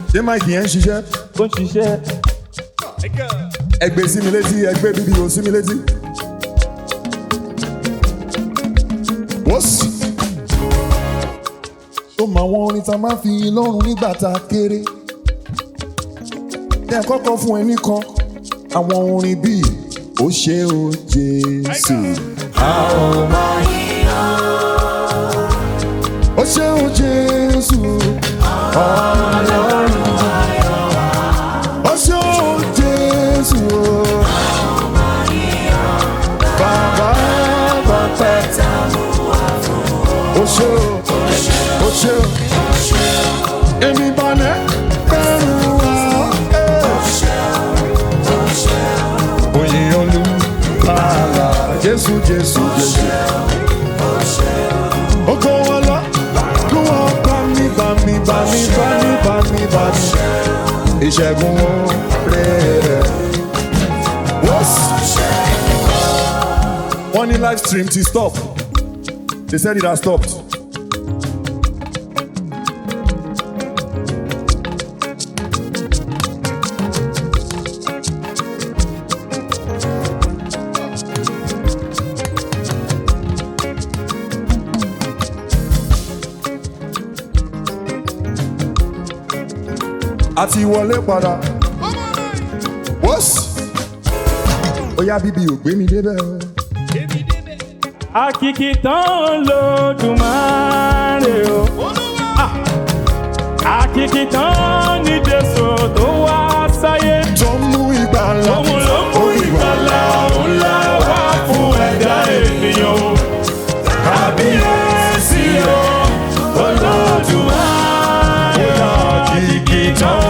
ṣé máìkì yẹn ń ṣiṣẹ́ ó ń ṣiṣẹ́. ẹgbẹ́ sí mi létí ẹgbẹ́ bíbí o sí mi létí. wọ́sì. ó mọ àwọn orin tá a máa fi yin lọ́rùn nígbà tá a kéré. ní àkọ́kọ́ fún ẹni kan àwọn orin bíi ó ṣe o Jésù. ó ṣe o Jésù. Ọlọ́run ó ṣe o Jésù. Bàbá bàbá ó ṣe o ó ṣe o èmi balẹ̀ bẹ̀rù wá. Oyè olùkàlà Jésù Jésù Jésù. Oko wọn lọ, kí wọ́n bá mi bá mi bá mi bá mi bá mi bá mi. Ìṣẹ́gun oore rẹ̀. Wọ́n ní live stream ti stop. They said it has stopped. a ti wọlé padà. wọ́sì. ó yá bíbí ò gbé mi débẹ̀ o. Àkìkì tán lódùmarè o. Ah! Àkìkì tán ní Jésù tó wá sáyé. tó ń mú ìgbàlà. Òun ló mú ìgbàlà ńlá wá fún ẹ̀dá ènìyàn o. Kábíyèsí o, Olódùmarè o. Àkìkì tán.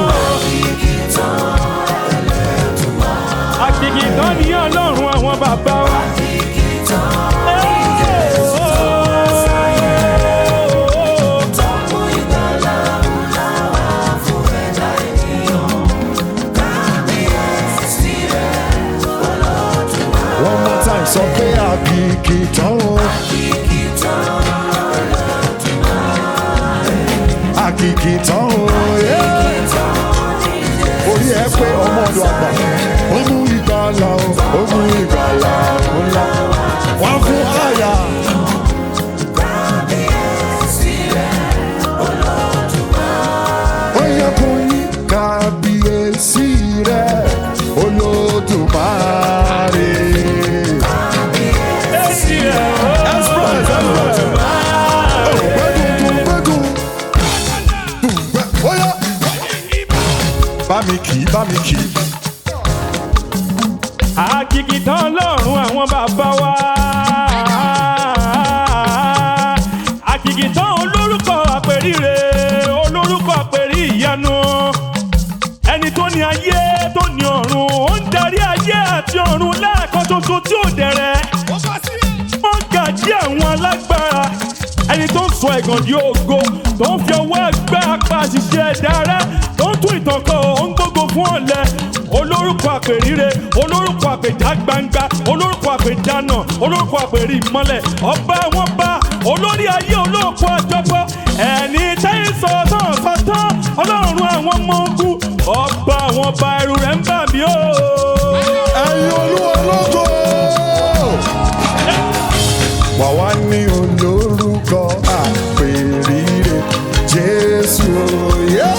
Àkìkì tán ní Ọlọ́run àwọn bàbá wa. one more time sọ pé àkìkì tán o. àkìkì tán o. yeah. orí ẹ pé ọmọ ọdọ àgbà ó mú ìgbàlà o ó mú ìgbàlà ńlá wọn fún àyà. ó yẹ kó yí kábíyèsí rẹ olódùmarè. Èsì rẹ̀ o. Express, express. Oh, gbẹ́dùn, gbẹ́dùn. Gbẹ́- ó yá. bá mi kì í bá mi kì í. Àkìkì tán lọ́rùn àwọn bàbá wa. Àkìkì tán olórúkọ àpèrire, olórúkọ àpèrí ìyanu. Ẹni tó ní ayé tó ní ọ̀run, ó ń darí ayé àti ọ̀run lẹ́ẹ̀kan ṣoṣo tí ò dẹ̀rẹ̀. Wọ́n gàjí àwọn alágbára. Ẹni tó ń sọ ẹ̀gàn di ògo, tó ń fi ọwọ́ ẹgbẹ́ apá àṣìṣe ẹ̀dá rẹ̀, tó ń tún ìtàn kan, ó ń gbógo fún ọ̀lẹ. Olórúkọ àpèrire, olórúkọ àpèjá gbangba, olórúkọ àpèjánà, olórúkọ àpèrí ìmọ́lẹ̀, ọba àwọn bá, olórí ayé olóòkú àjọpọ̀, ẹni tẹ́yìn sọ̀tàn sọ̀tàn, ọlọ́run àwọn ọmọ ogun, ọba àwọn ọba ẹrù rẹ̀ ń bà mí o. ẹ̀yin olúwa lógo. wà wá ní olórúkọ àpèrire jésù òye.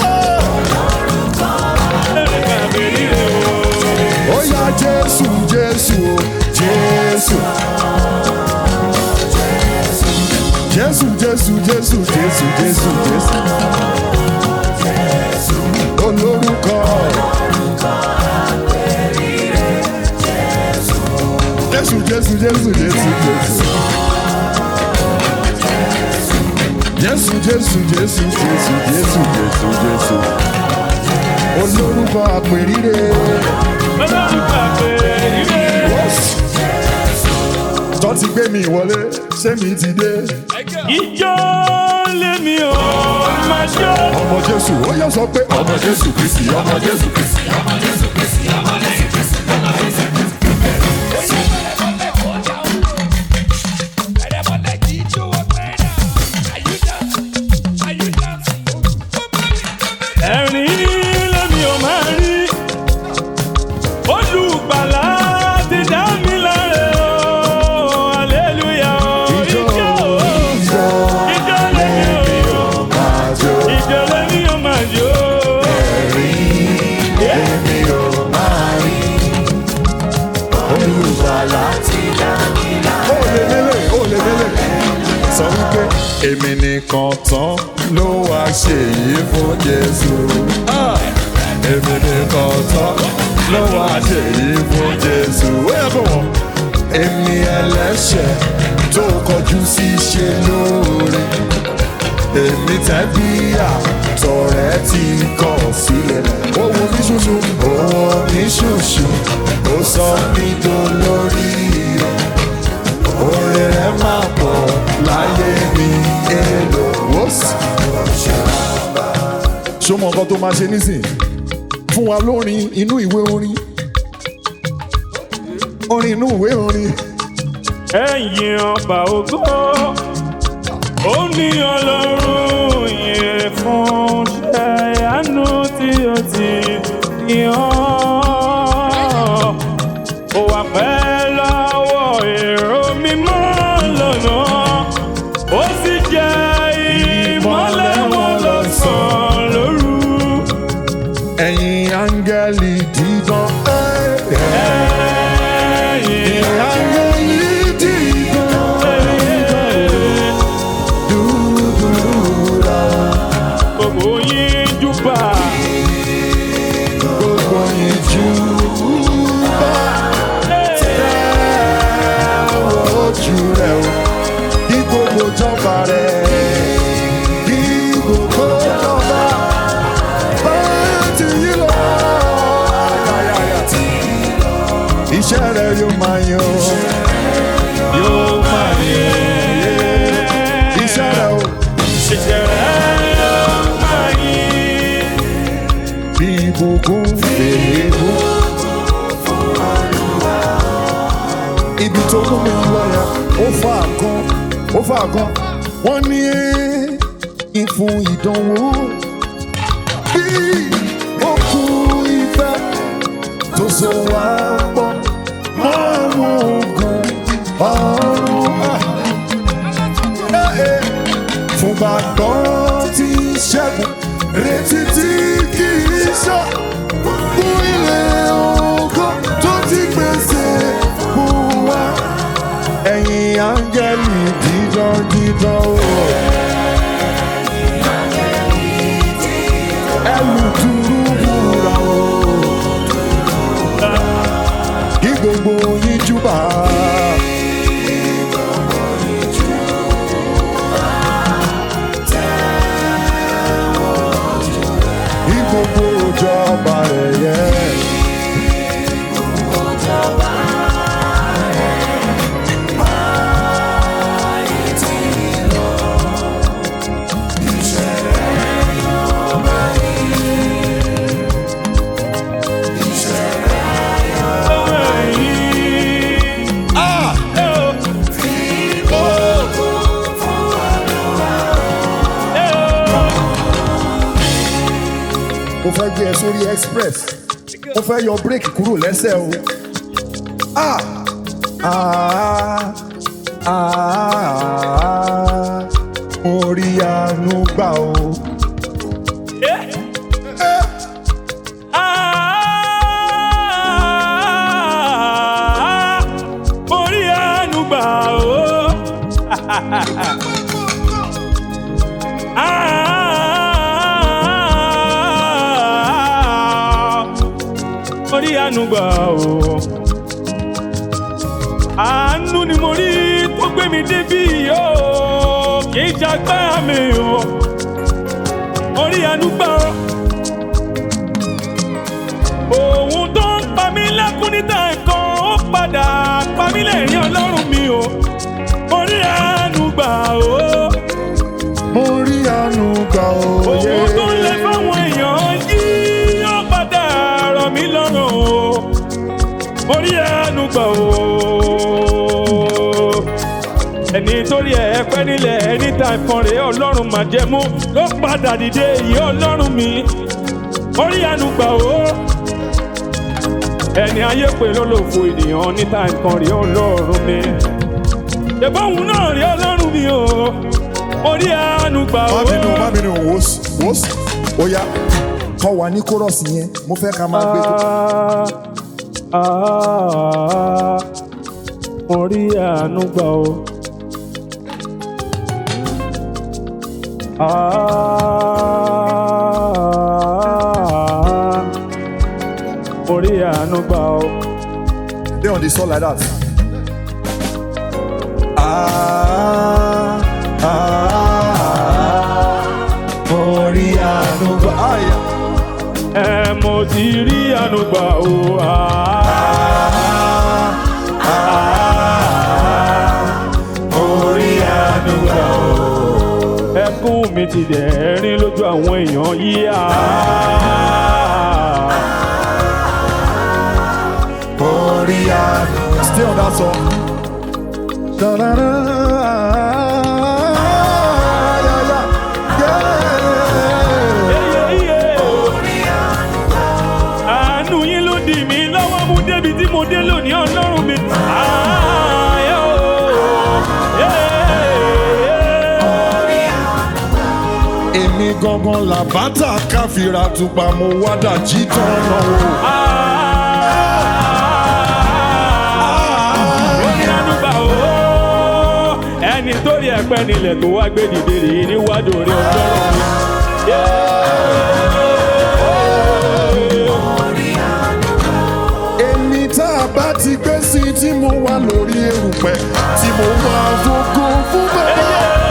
Àpèrire o. ó yá jésù jésù o jésù. jésù jésù jésù jésù jésù jésù. olórúkọ. jésù jésù jésù jésù jésù. jésù jésù jésù jésù jésù jésù jésù. olórúkọ àpèrire. Olórúkọ àpèrire. tó ti gbé mi wọlé ṣé mi ti dé. Ijó lèmi ò máa jó. ọmọ jésù ó yẹ sọ pé ọmọ jésù kristi ọmọ jésù kristi. Ẹ̀rín èmi nìkan tán ló wá ṣe yìí fún Jésù. Ah! èmi nìkan tán ló wá ṣe yìí fún Jésù. ó yẹ kó wọ́n. èmi ẹlẹ́ṣẹ̀ tó kọjú sí ṣe lóore. èmi tẹ́bí àtọ̀rẹ́ ti kọ̀ sílẹ̀. ó wo mí ṣoṣo. ó wo mí ṣoṣo. ó sọ mí dolórí rẹ̀ oore rẹ máa pọ̀ láyé mi èlò ó sì. ṣó mọ nǹkan tó máa ṣe nísìn fún wa lórin inú ìwé orin orin inú ìwé orin ẹ̀yin ọba ògo ó ní ọlọ́run yẹn fún ṣe àánú tí ó ti yàn ó wà pẹ́ lọ́wọ́ èrò mímọ́ lọ́nà ó sì jẹ́ ìmọ́lẹ̀ wọn lọ́sàn-án lóru. ẹ̀yin áńgẹ́lì dídán. ẹ̀yin áńgẹ́lì dídán. dúdúrà gbogbo yín júbà. gbogbo yín jù bá. ojú rẹ̀ o kí gbogbo jọba rẹ̀ kí gbogbo jọba bá ti yí lọ. Iṣẹ́ rẹ̀ yóò máa yan yóò máa yan iṣẹ́ rẹ̀ o bí ìbùkún fèrè bú. Ibi tó mú mi lọ yẹn, ó fà kan, ó fà kan. Wọ́n ní ìfún ìdánwò bí okùn ìfẹ́ tó so wá pọ̀ mọ́ àwọn ogun ọ̀run. Ah fún gbàgbọ́ tí ṣẹ́gun retí tí kì í sọ fún ilé ògo tó ti pèsè fún wa. ẹ̀yin áńgẹ́lì dídán dídán o. ẹlù dúró wúra o. kí gbogbo yín júbà. Kí gbogbo ìjọba rẹ̀ yẹ. mo fẹ́ gbé ẹ sórí express mo fẹ́ yọ bírèkì kúrò lẹ́sẹ̀ o. Ah! Ah! Ah! mo rí àánú gbà o. Orí àánú gbà ó. Orí àánú gbà ó. Àánú ni mo rí tó gbé mi débí yóò kì í jagbá mi o. Orí àánú gbà ó. Òun tó ń pa mí lẹ́kún níta ẹ̀kan ó padà pa mí lẹ́rìn ọlọ́run mi o. Orí àánú gbà ó. mo rí àánú gbà o. Òun tó ń lẹ fáwọn èèyàn yìí ó padà rọ̀ mí lọ́rùn o. Orí àánú gbà ó. Ẹni torí ẹ̀ pẹ́ nílẹ̀ ẹni tá ìfọ̀n rẹ̀ ọlọ́run mà jẹ́ mú ló padà dìde yìí ọlọ́run mi. Orí àánú gbà ó ẹni ayé pé lólòfo ènìyàn níta nǹkan rí ọlọ́run mi. ṣèbáwùn náà rí ọlọ́run mi o orí àánú gbà ó. má bínú má bínú wòs wòs ó yá kọ́ wa ní kórọ̀sì yẹn mo fẹ́ ká máa gbé tó. Ah, ah, orí àánú gbà ó. Ah, orí àánú gbà ó. They on the soul like that. Ah, ah, ah, orí àánú gbà. Ah, yeah. ẹ mo ti rí àánú gbà ó. Ah, orí àánú gbà ó. ẹkún mi ti dẹ̀rín lójú àwọn èèyàn yìí. orí àánú. Stay on that song. Da-da-da, yeah, yeah, yeah. àánú yín ló dì mí lọ́wọ́ mú débi tí mo dé lónìí ọlọ́run mi. Ààyè o. èmi gangan làbátà káfíra tupa mo wá dàjí tán náà o. ẹni tó rí ẹ̀pẹ́ nílẹ̀ tó wá gbé dìde rèé níwájú orí ọjọ́rọ̀ mi. èmi tá a bá ti gbé sí tí mo wà lórí erùpẹ̀ tí mo wà fògo fún bàbá.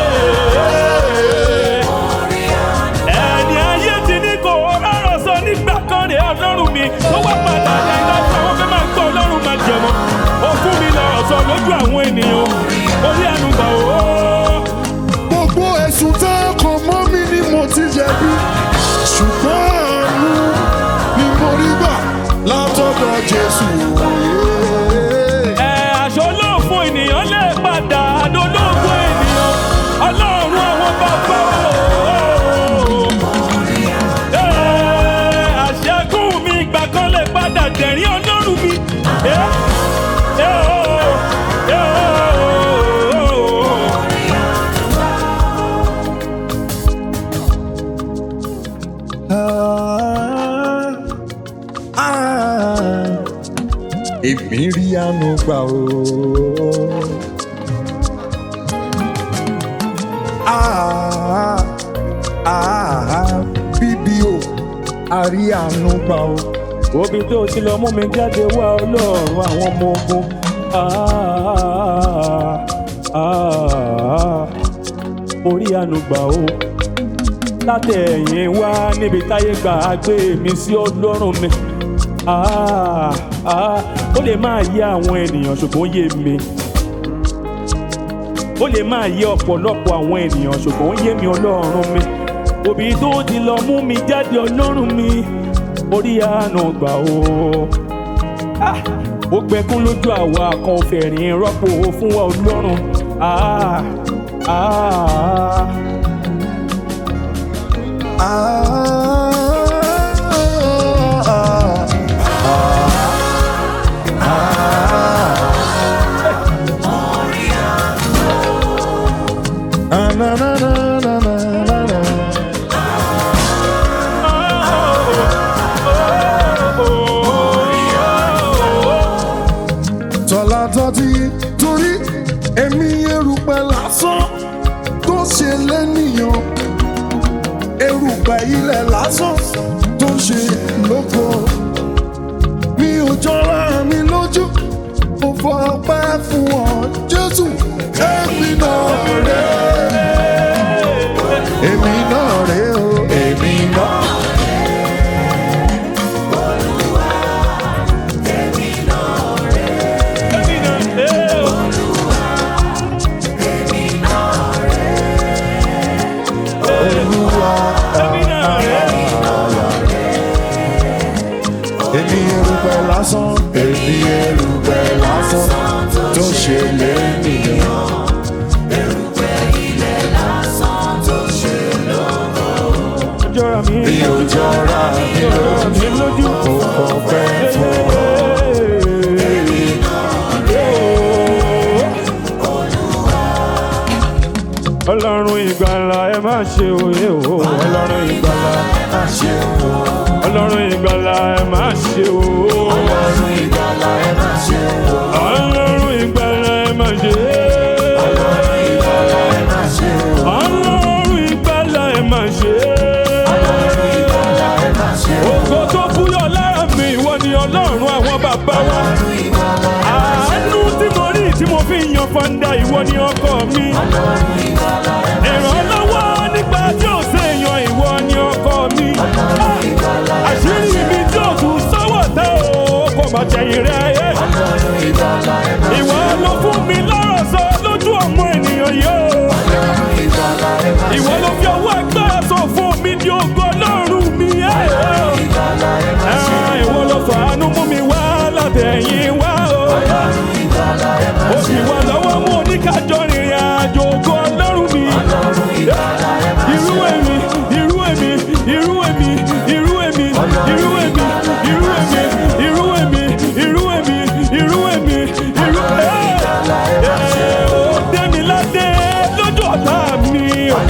ẹni ayé ti ní kò rọrọ sọ nígbà kan rè ọlọ́run mi tó wá padà ní láti àwọn fẹ́ máa gbọ́ ọlọ́run máa jẹ̀mọ́ ó fún mi lọ́rọ̀ sọ lójú àwọn ènìyàn orí ẹnu gbà ó. gbogbo ẹ̀sùn tá a kàn mọ́ mi ni mo ti jẹ̀bi ṣùgbọ́n àánú ni mo rí gbà látọ̀dọ̀ jésù. ẹ aṣọ olóòfún ènìyàn lè padà adolóògùn ènìyàn ọlọ́run àwọn bàbá o. Ẹ, àṣẹkùn mi ìgbà kan lè padà dẹ̀rín ọlọ́run mi. Ẹ, ẹ, o, ẹ, o. Ah, ah, èmi rí àánú gbà o. Ah, ah, bíbí o a rí àánú gbà o. Obi tó ti lọ mú mi jáde wá ọlọ́run àwọn ọmọ ogun. Ah, ah, orí ànúgbà o. Látẹ̀yìn wá níbi táyé gbà á gbé mi sí ọlọ́run mi. Ah, ah, ó lè máa yé àwọn ènìyàn ṣùgbọ́n ó yé mi. Ó lè máa yé ọ̀pọ̀lọpọ̀ àwọn ènìyàn ṣùgbọ́n ó yé mi ọlọ́run mi. Òbí tó ti lọ mú mi jáde ọlọ́run mi orí àánú gbà ó. Ah, ó gbẹkún lójú àwa kan ò fẹ̀rín rọ́pò fún wa ọlọ́run. Ah, ah, Ah, ah, na, na, na, na, na, na, na. tọ́lá tọ́tí torí èmi erùpẹ̀ lásán tó ṣe lẹ́nìyàn erùpẹ̀ ilẹ̀ lásán tó ṣe lóko mi ò jọra mi lójú mo fọ ọpẹ́ fún ọ jésù èmi náà rè èmi náà rè o èmi náà. Olúwa èmi erùpẹ̀ lásán èmi erùpẹ̀ lásán tó ṣe lẹ́nìyàn. jọra mi. mi ò jọra mi mi lójú. mo fọpẹ́ fún ọ. ọlọ́run ìgbàlà ẹ má ṣe òye o ọlọ́run ìgbàlà ṣe o ọlọ́run ìgbàlà ẹ má ṣe o ọlọ́run ìgbàlà ẹ má ṣe o ọlọ́run ìgbàlà ẹ má ṣe ọlọ́run ìgbàlà ẹ má ṣe o ọlọ́run ìgbàlà ògo tó búyọ lára mi ìwọ ni ọlọ́run àwọn bàbá wa àánú tí mo rí tí mo fi yan fanda ìwọ ni ọkọ mi ìrànlọ́wọ́ nígbà tí ò séèyàn ìwọ ni ọkọ mi àṣírí mi tí ò tún sọ́wọ́ tẹ́ o kò má jẹ̀yìn rẹ̀ ayé ìwọ ló fún mi lọ́rọ̀ sọ lójú ọmọ ènìyàn yìí o ìwọ ló fi ọwọ́ agbára sọ fún mi di ògo ọlọ́run mi ẹ̀ ẹ̀ ìwọ ló fàánú mú mi wá látẹ̀yìn wá o ó sì wà lọ́wọ́ mú oníkájọ rìnrìn àjò ògo ọlọ́run mi irú èmi irú èmi irú èmi irú èmi irú èmi irú èmi irú èmi irú èmi irú èmi irú ẹ̀ ó dé mi ládé lójú ọ̀tá mi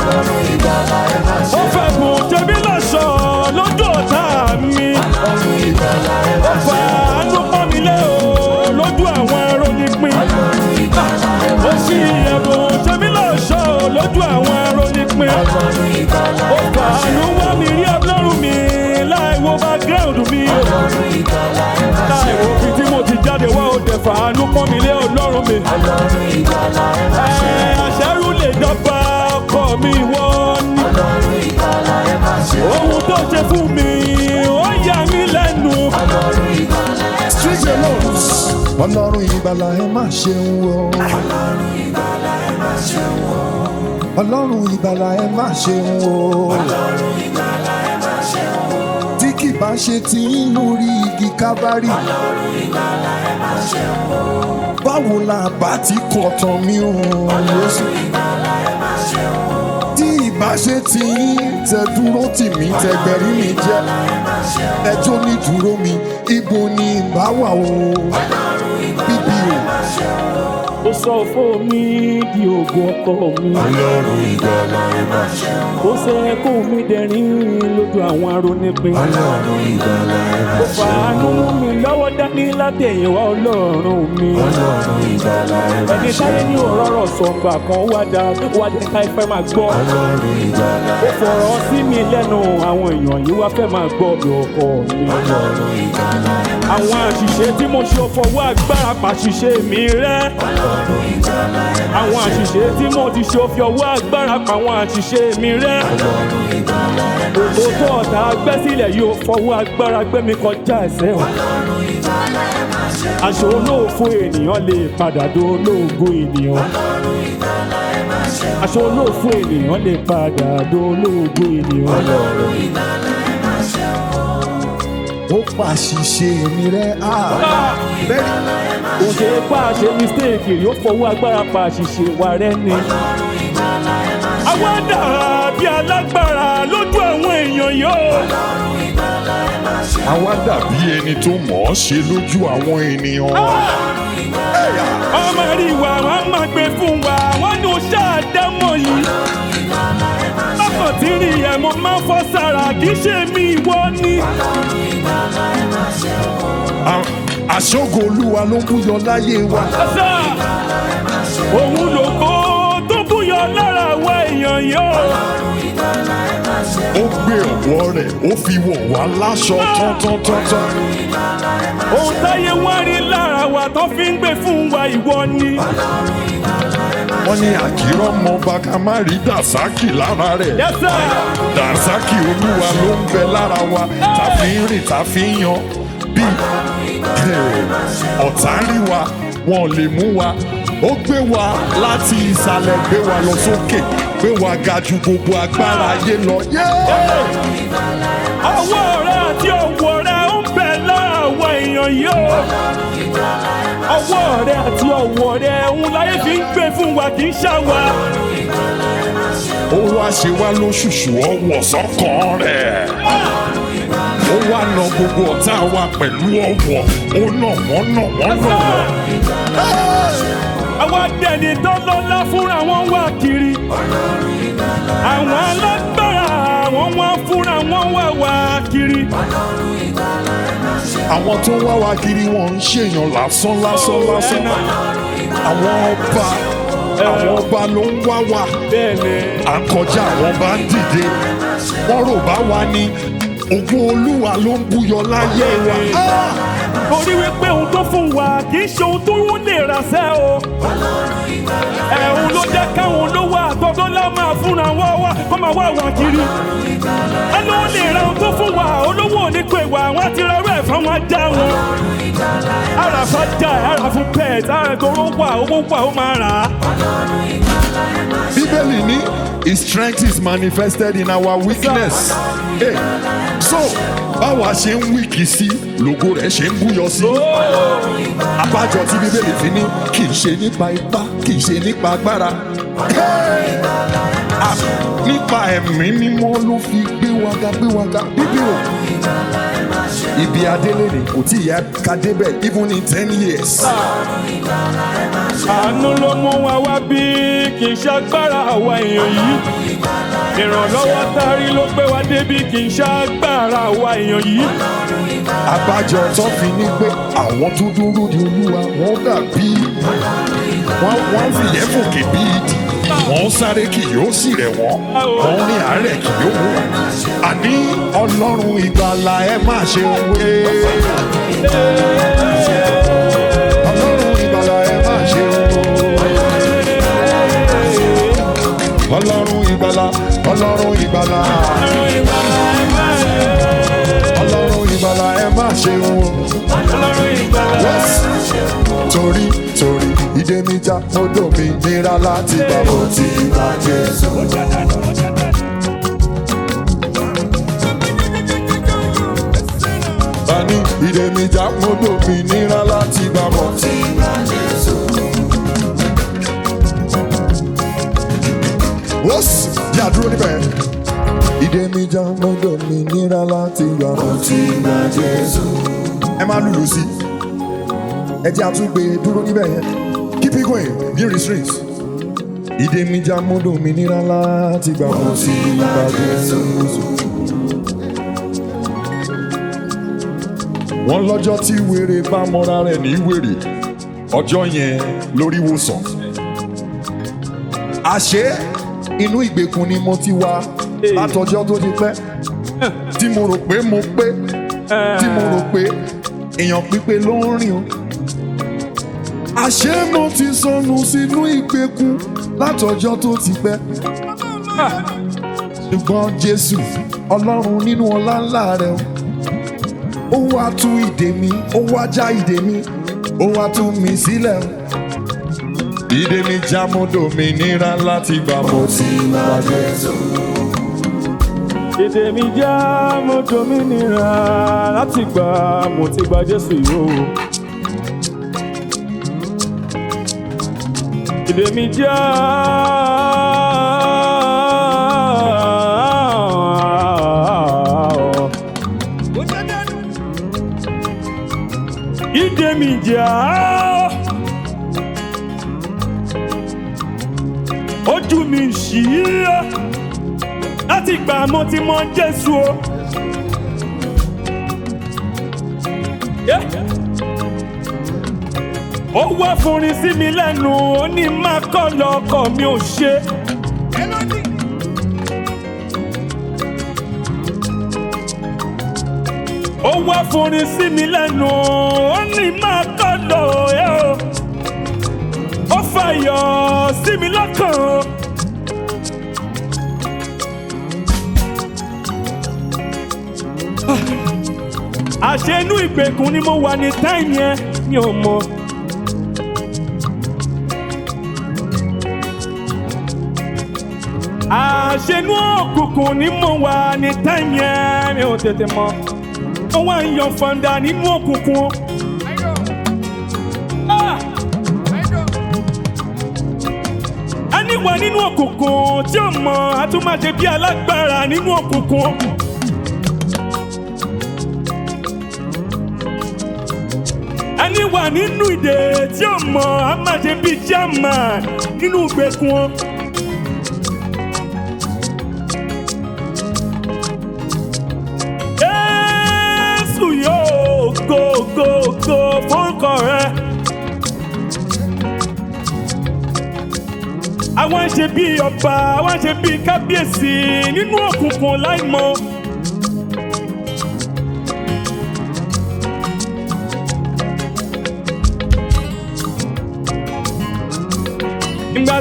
ó fẹ́ bùn jẹ́mi lọ́sọ̀ lójú ọ̀tá mi ó fà ánú pọ́n mi lé o lójú àwọn ẹrọ nípìn ó sì ẹ̀bùn jẹ́mi lọ́sọ̀ lójú àwọn ẹrọ nípìn ó fà ánú wá mi rí ọlọ́run mi láì wo background mi o láì wo fi tí mo ti jáde wá ó dẹ̀ fà ánú pọ́n mi lé ọlọ́run mi ẹ̀ àṣẹ́rù lè dọ́gba ọkọ mi wọ́n ní ohun tó ṣe fún mi ó yà mí lẹ́nu. Street alone. Ọlọ́run ìgbàlà ẹ má ṣeun o. Ọlọ́run ìgbàlà ẹ má ṣeun o. Tí kì bá ṣe ti ń lórí igi kábárì. Báwo la bá ti kọ̀ tán mi ò Jésù? Tí ìbá ṣe ti ń tẹ dúró tì mí tẹ gbẹ̀rí mi jẹ́. Ẹjọ́ ní dúró mi, ibo ni ìbá wà o? Bíbí o. ó sọ fún mi di ògùn ọkọ mi. Ọlọ́run ìgbàlà ẹ má ṣeun. ó ṣe kó mi dẹ̀rín lójú àwọn arónípin. Ọlọ́run ìgbàlà ẹ má ó fàánú mú mi lọ́wọ́ dání látẹ̀yìnwá ọlọ́run mi. Ọlọ́run ìgbàlà ẹ má ẹni táyé ní òróró sọ̀gbà kan wá dá wá dé ká ìfẹ́ máa gbọ́. Ọlọ́run ìgbàlà ó fọ̀rọ̀ sí mi lẹ́nu àwọn èèyàn yìí wá fẹ́ máa gbọ́ mi ọkọ mi. Ọlọ́run ìgbàlà ẹ má àwọn àṣìṣe tí mo ṣe fọwọ́ agbára pàṣìṣe mi rẹ́. Ọlọ́run ìgbàlà ẹ má àwọn àṣìṣe tí mo ti ṣe fi ọwọ́ agbára pa àwọn àṣìṣe mi rẹ́. Ọlọ́run ìgbàlà ẹ má Ògo tó ọ̀tá gbẹ́ sílẹ̀ yóò fọwọ́ agbára gbé mi kọjá ẹsẹ̀ o. Ọlọ́run ìgbàlà ẹ má ṣeun. Aṣọ olóòfo ènìyàn lè padà do olóògo ènìyàn. Ọlọ́run ìgbàlà ẹ má ṣeun. Aṣọ olóòfo ènìyàn lè padà do olóògo ènìyàn. Ọlọ́run ìgbàlà ẹ má ṣeun. Ó pàṣìṣe mi rẹ́ á. Bẹ́ẹ̀ni. Kò ṣe é pa àṣẹ mistake rí ó fọwọ́ agbára pa àṣìṣe wa rẹ́ ni. Àwa dàrá bí alágbára lójú àwọn èèyàn yóò. Àwa dàbí ẹni tó mọ̀ ọ́ ṣe lójú àwọn ènìyàn. Ọmọ rí wa, wọ́n máa gbé fún wa, wọ́n ní o ṣáàdámọ̀ yìí. Bákan tí rí ẹ̀ mo máa ń fọ́ sára, kì í ṣe mi ìwọ ni. À- Àṣọ́gun Olúwa ló ń búyọ láyé wa. Ọ̀sà òun lògo tó búyọ lára wa èèyàn yóò. Ó gbé ọ̀wọ́ rẹ̀, ó fi wọ̀ wá láṣọ tán-tán-tán-tán. Ohun táyé wá rí lára wa tó fi ń gbé fún wa ìwọ ni. Wọ́n ní àkìrọ̀ mọ bàkà má rí Dàsákì lára rẹ̀. Yẹ́sà Dàsákì Olúwa ló ń bẹ lára wa. Tá fi ń rìn, tá fi ń yan. Bí ọ̀tá rí wa, wọn ò lè mú wa. Ó gbé wa láti ìsàlẹ̀, gbé wa lọ sókè. Gbé wa ga ju gbogbo agbára ayé lọ. Yeah! ọwọ́ rẹ àti ọwọ́ rẹ ń bẹ lára wa èèyàn yóò. Ọwọ́ rẹ àti ọwọ́ rẹ ń láyé fi ń gbé fún wa kì í ṣàwà. ó wá ṣe wá lóṣùṣù ọwọ́ sọ́kàn rẹ̀. ó wá na gbogbo ọ̀tá wa pẹ̀lú ọwọ́ ó nà wọ́n nà wọ́n nà wọ́n. Àwọn adẹ́ni tó lọ́lá fúnra wọn wá kiri. Àwọn alágbára àwọn wá fúnra wọn wá wá kiri. àwọn tó ń wá wa kiri wọn ń ṣèyàn lásán lásán lásán. àwọn ọba àwọn ọba ló ń wá wa. Bẹ́ẹ̀ni. à ń kọjá àwọn bá ń dìde. wọ́n rò bá wa ní ògo olúwa ló ń búyọ láyé wa. Ah! torí wípé ohun tó fún wa kì í ṣe ohun tó wọ́n lè rà sẹ́ o. ẹ̀hún ló jẹ́ káwọn olówó àtọ́dọ́lá máa fúnra wọ́n wá kó máa wá wà kiri. ẹnu ó lè ra ohun tó fún wa olówó ò ní pè wá wọ́n ti rọrùn ẹ̀ fún wọn já wọn. ara fún já ẹ̀ ara fún pet ara ìgboro wà owó wà ó máa rà á. bíbélì ní his strength is manifested in our weakness. Hey, so báwa ṣe ń wíkì sí lògo rẹ̀ ṣe ń búyọ sí. abájọ tí bíbélì fi ní kì í ṣe nípa ipá kì í ṣe nípa agbára. Hey! Ah, nípa ẹ̀mí mímọ́ ló fi gbé wa ga gbé wa ga bíbí o. ibi adélé ni kò tí ì yẹ ká débẹ̀ even in ten years. àánú ló mú wa wá bí kì í ṣàgbára àwa èèyàn yìí ìrànlọ́wọ́ tárí ló gbé wa débi kì í ṣàgbára àwa èèyàn yìí abájọ tó fi ní pé àwọn tó dúró di olúwa wọn dàbí wọn wọn fìyẹ́ fòkè bí ìdì wọn sáré kì yóò sì rẹ̀ wọ́n wọn ní àárẹ̀ kì yóò mú wọn. àní ọlọ́run ìgbàlà ẹ má ṣe wé. ọlọ́run ìgbàlà ẹ má ṣe wé. ọlọ́run ìgbàlà ọlọ́run ìgbàlà ọlọ́run ìgbàlà ẹ má ṣe wé. Yes. torí torí ìdè mi já odò mi nira láti gbà bó ti bá Jésù. Bani ìdè mi já odò mi nira láti gbà bó ti bá Jésù. Wọ́n sì yà dúró níbẹ̀. Ìdè mi já odò mi nira láti gbà bó ti bá Jésù. Ẹ máa lùlù sí i ẹ jẹ́ àtúgbè dúró níbẹ̀ yẹn keep it going ní restraints. ìdè mi já mọ́dọ̀ mi nira láti gbà mọ́ sí ìbàdí Jésù. wọ́n lọ́jọ́ tí wèrè bá mọ́ra rẹ̀ ní wèrè ọjọ́ yẹn lórí wòsàn. àṣé inú ìgbèkùn ni mo ti wá látọjọ́ tó ti pẹ́ tí mo rò pé mo pé tí mo rò pé èèyàn pípé ló ń rìn o àṣé mo ti sọnù sínú ìgbèkùn látọjọ́ tó ti pẹ́. ṣùgbọ́n jésù ọlọ́run nínú ọlá ńlá rẹ̀ ó wá tú ìdè mi ó wá já ìdè mi ó wá tú mi sílẹ̀. ìdè mi já mọ́dọ̀ mi níra láti gbà mo ti bá jésù. èdè mi já mo dominira láti gbà mo ti gba jésù yìí o. èdè mi já ìdè mi já ojú mi ṣí láti gbà mo ti mọ jésù o. Yeah ó wá fúnrin sí mi lẹ́nu ó ní má kọ́ lọ́kọ̀ mi ò ṣe. ó wá fúnrin sí mi lẹ́nu ó ní má kọ́ lọ ẹ́ o. ó fàyọ̀ sí mi lọ́kàn o. àṣẹ inú ìgbèkùn ni mo wà ní táìmù yẹn mi ò mọ̀. àṣẹnú òkùnkùn ni mo wà ní táìmù yẹn mi ò tètè mọ ó wá ń yan fanda nínú òkùnkùn. Ah! ẹni wà nínú òkùnkùn tí ó mọ àtúmọ̀ṣe bí alágbára nínú òkùnkùn. ẹni wà nínú ìdè tí ó mọ àmàṣe bí jàmà nínú ìgbèkùn. Jésù yóò go go go fórúkọ rẹ. Àwọn ṣe bí ọba, àwọn ṣe bí kábíyèsí nínú òkùnkùn láìmọ̀.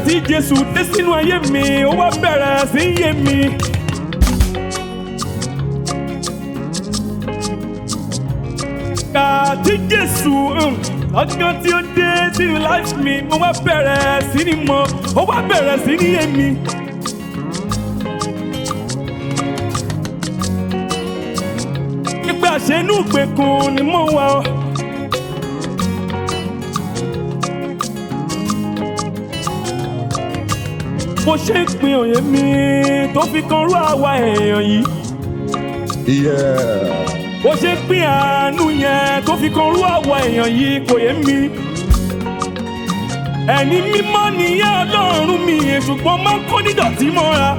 tí jésù dé sínú ayé mi ó wá bẹ̀rẹ̀ sí í yé mi. Ìgbà tí jésù um, ọjọ́ tí ó dé sínú life mi mo wá bẹ̀rẹ̀ sí ní mọ̀ ó wá bẹ̀rẹ̀ sí ní yé mi. nígbà ṣe inú ìgbèkùn ni mo wà ọ́. mo ṣe ń pin òye mi tó fi kan rú àwa èèyàn yìí. Yeah. bó ṣe ń pín àánú yẹn tó fi kan rú àwa èèyàn yìí kò yé mi. ẹni mímọ́ nìyẹn ọlọ́run mi ṣùgbọ́n máa ń kó nídọ̀tí mọ́ra.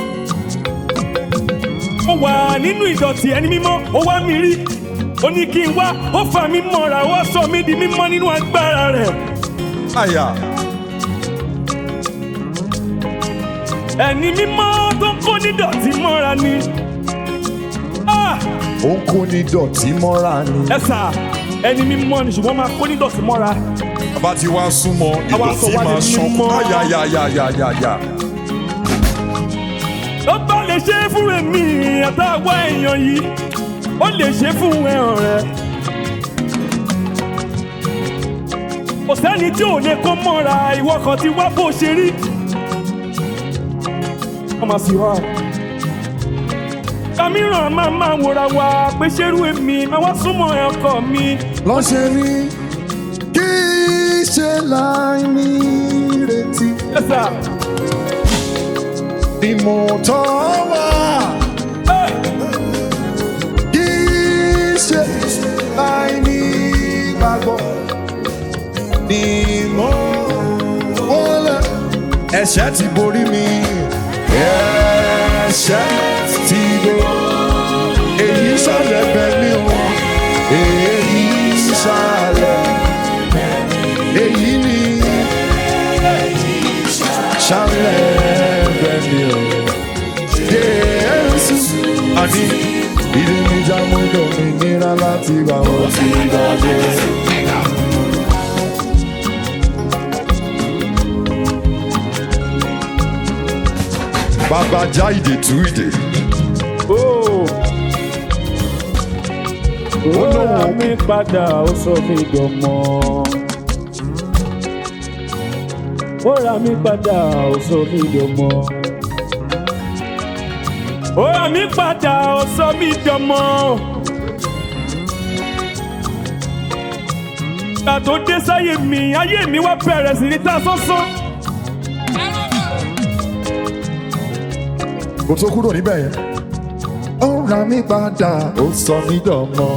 mo wà nínú ìdọ̀tí ẹni mímọ́ ó wá mi rí ó ní kí n wá ó fà mí mọ́ra ó wá sọ mí di mímọ́ nínú agbára rẹ̀. Àyà. ẹni mímọ́ tó ń kó nídọ̀tí mọ́ra ni. Ah! Ó ń kó ní dọ̀tí mọ́ra ni. ẹ sà ẹni mímọ́ ni ṣùgbọ́n máa kó nídọ̀tí mọ́ra. Bàbá ti wá súnmọ́ Àwa sọ ìdọ̀tí wá di máa ṣàn. mímọ́. Àyàyàyàyàyà. ó bá lè ṣe é fún èmi àtàwọn èèyàn yìí ó lè ṣe é fún ẹ̀hàn rẹ̀. kò sẹ́ni tí ò lè kó mọ́ra ìwọ kan ti wá bó ṣe rí. wọ́n máa sì wá. kàmíràn máa máa wòra wa pé ṣerú èmi máa wá súnmọ́ ọkọ mi. Lọ́ṣẹ̀ ni kì í ṣe láì ní retí. ẹ sà Ni mo tọ́ wá. ẹ Kì í ṣe láì ní gbàgbọ́. Ni mo wọlé. Ẹ̀ṣẹ̀ ti borí mi. Ẹ̀ṣẹ̀ ti borí. Èyí sálẹ̀ bẹ̀ mí o. Èyí sálẹ̀. Èyí ni sálẹ̀ bẹ̀ mí o. Jésù. Àní ìdí mi já mú dòmìnira láti wà ó ti gbàgbé. Bàbá já ìdè tú ìdè. ó. ó rà mí padà ó sọ mí dọmọ. ó rà mí padà ó sọ mí dọmọ. ó rà mí padà ó sọ mí dọmọ. ìgbà tó dé sáyé mi ayé mi wá bẹ̀rẹ̀ sí ní ta sánsán. Kò tó kúrò níbẹ̀ yẹn. Ó ra mí padà, ó sọ mí dọ̀mọ́.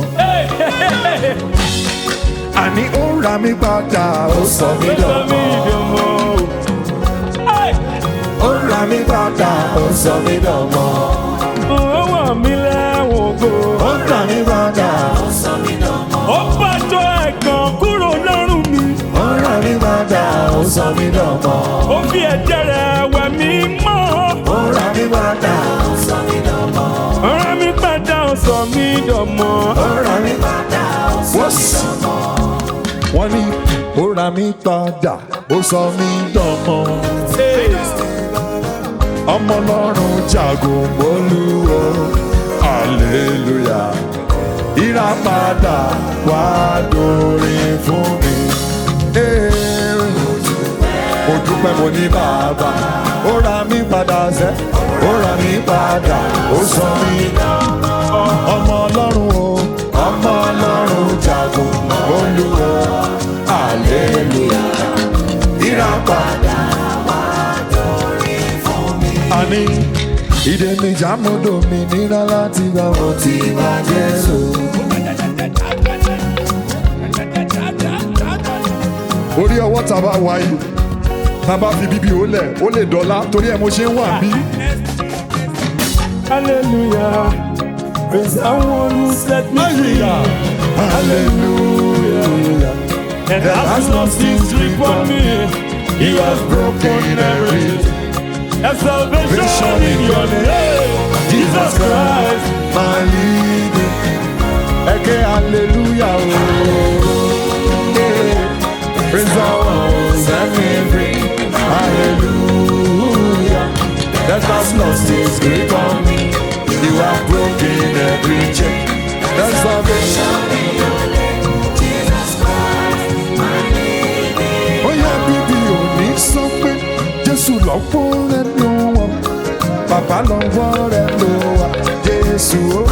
Àní ó ra mí padà, ó sọ mí ó sọ mí dọ̀mọ́. dọmọ. Hey! Ó ra mí padà, ó sọ mí dọ̀mọ́. ó wà mí lẹ́wọ̀n gbò. Ó ra mí padà, ó bàjọ́ ẹ̀gàn kúrò lọ́rùn mi. ó ra mí padà, ó sọ mí dọ̀mọ́. ó fi ẹ̀jẹ̀ rẹ̀ wẹ̀ mí mọ́. Ó ra mí padà, ọ̀rọ̀ mi padà ó sọ mí dọ̀mọ́. ó ra mí padà, ó sọ mí dọ̀mọ́. Wọ́n ní ó ra mí padà, ó sọ mí dọ̀mọ́. ọmọ ọlọ́run jagun olúwo hallelujah ìràpadà wá dórin fún mi. Ee, mo dúpẹ́ mo ní bàbá ó ra mí padà sẹ́ ó ra mí padà ó sọ mí ọmọ ọlọ́run o ọmọ ọlọ́run jagun olúwo hallelujah ìràpadà àní ìdè mi jàmúdò mi nira láti gbà wọ́n ti bá jésù. orí ọwọ́ tá a bá wáyé tá a bá fi bíbí ó lẹ̀ ó lè dọ́là torí ẹ̀ mo ṣe ń wà bí. hallelujah praise the one who set me free. hallelujah and has lost his grip on me. he has broken every There's salvation in your name, Jesus Christ. my leader. Eke hallelujah oh. Yeah. Praise the Lord, set me free. Hallelujah. every chain. That's salvation. Ó yẹ bíbí òní sọ pé Jésù lọ́pọ̀ rẹ̀ ló wà. Bàbá lọ́wọ́ rẹ̀ ló wà. Jésù ó.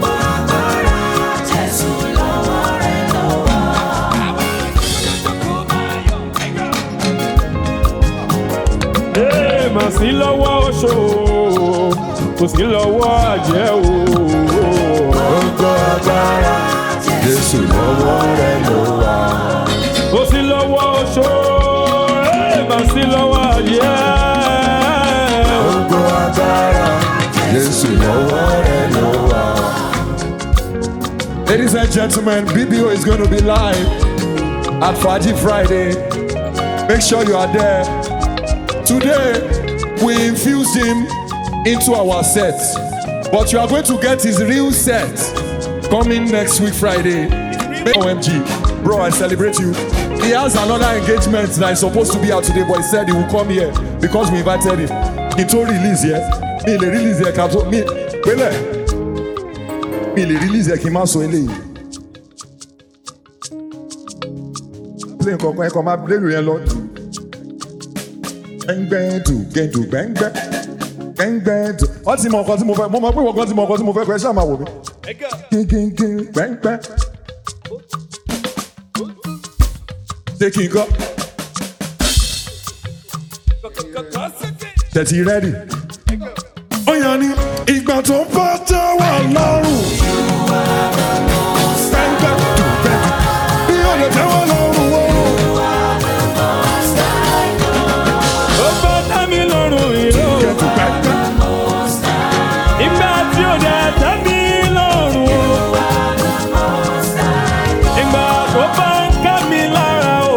Ee, mà sí lọ́wọ́ oṣó kò sí lọ́wọ́ àjẹ́ o. Gbogbo agbára Jésù lọ́wọ́ rẹ̀ ló wà. kò sí lọ́wọ́ oṣó ee, mà sí lọ́wọ́ àjẹ́. Gbogbo agbára Jésù lọ́wọ́ rẹ̀ ló wà. Ladies and gentlemen, BBO is going to be live at Faji Friday. Make sure you are there. Today, we infused him into our set, but you are going to get his real set coming next week Friday. OMG, bro, I celebrate you. He has another engagement that is supposed to be out today, but he said he will come here because we invited him. He told release here. Me le release here, capsule. Me, pele. Me le release here, kí n má sọ eléyìí. Play nǹkan kan ẹ̀kọ́ máa play yẹn lọ. Gbẹ́ngbẹ́ dù gẹ́dù gbẹ́ngbẹ́. Gbẹ́ngbẹ́ dù. Wọ́n ti mọ nǹkan tí mo fẹ́. Mo mọ pé wọ́n ti mọ nǹkan tí mo fẹ́ kọ́ ẹ ṣáà máa wò mí. Gígígí gbẹ́ngbẹ́. Ṣé kí n kọ́? Tẹ̀tí rẹ́dì. Ó yàn ní ìgbà tó bá tẹ́ wà lọ́rùn. Gbẹ́ngbẹ́ dù gbẹ́dù. Bí ó lè tẹ́ wà lọ́rùn wọ́n. ó bá dá mi lọ́rùn ìró. Gẹ́dù gbẹ́ngbẹ́. ìgbà tí ó dẹ̀ tẹ́ mi lọ́rùn o. ìgbà tó bá ń ká mi lára o.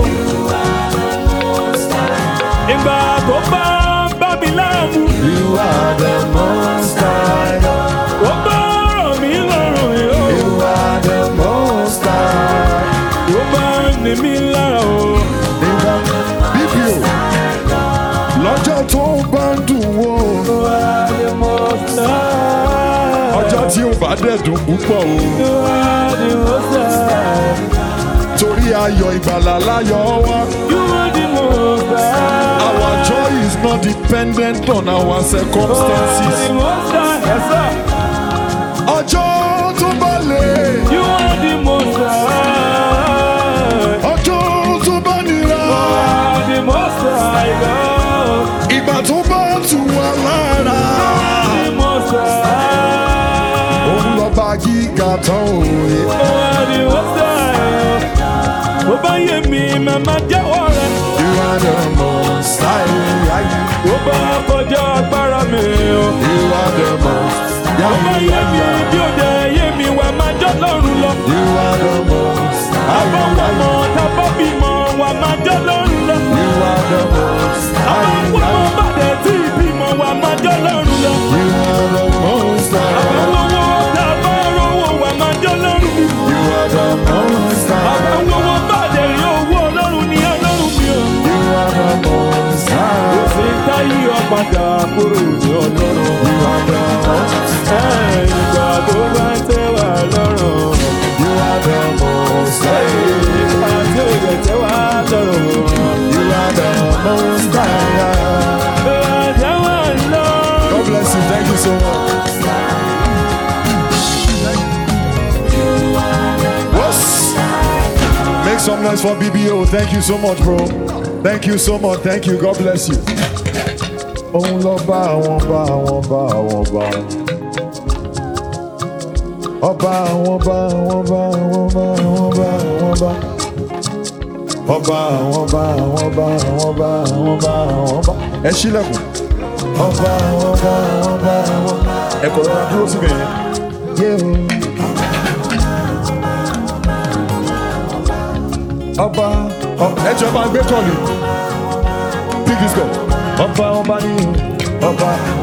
ìgbà tó bá ń bá mi láàmú. You are the most high. ó bá rọ̀ mí lọ́rùn ìró. You are the most high. ó bá ń ní mi lára o. Nígbà bíbí o, lọ́jọ́ tó bá ń dùn wò. Ọjọ́ tí ó bá dẹ̀ dùn púpọ̀ o. Torí ayọ̀ ìgbàlà láyọ̀ wá. Our joy is not dependent on our circumstances. Ọjọ́ tó bá lè. Ọjọ́ tó bá nira. Ìgbà tó bá tù wá lára. Òun lọ bá gíga tán òye. Bó bá yé mi, màmá jẹ́wọ́ rẹ̀. You are the most high. Bó bá kọjá agbára mi o. You are the most. Bó bá yé mi, bí ó dẹ̀ yé mi, wà máa jọ́ lọ́rùn lọ. You are the most. Àbọ̀wọ̀mọ̀ tábọ̀ bímọ, wà máa jọ́ lọ́rùn lọ. You are the most. Àbọ̀wọ̀mọ̀ bá dẹ̀ tí ìbímọ, wà máa jọ́ lọ́rùn lọ. You are the most. Àbọ̀wọ̀mọ̀ tábọ̀ rówó, wà máa jọ́ lọ́rùn mi. You are the most. Àbọ̀wọ̀mọ̀ bá dẹ̀ rí owó ọlọ́run ní ọlọ́run mi o. You are the most. Kò sí táyé ọ̀padà kúrò ní ọlọ́run. You are the most. Ìgbà tó bá ń tẹ́ wà lọ́rùn. You are the most. Ìgbà tí ò yẹ tẹ́ wà lọ́rùn. You are the most. Ìgbà tẹ́ wà lọ́rùn. God bless you. Thank you so much. Whoops. Make some noise for BBO. Thank you so much, bro. Thank you so much. Thank you. God bless you. Òun lọ bá àwọn bá àwọn bá àwọn bá. Ọba àwọn bá àwọn bá àwọn bá àwọn bá àwọn bá. Ọba àwọn bá àwọn bá àwọn bá àwọn bá àwọn bá. Ẹ ṣílẹ̀kùn. Ọba àwọn bá àwọn bá àwọn bá. Ẹ kọ̀ rọra dúró síbẹ̀ yẹn. Yé o. Ọba ọ- ẹ jọ bá gbé kọ́ọ̀lì. Pick this call. Ọba ọba ní ọba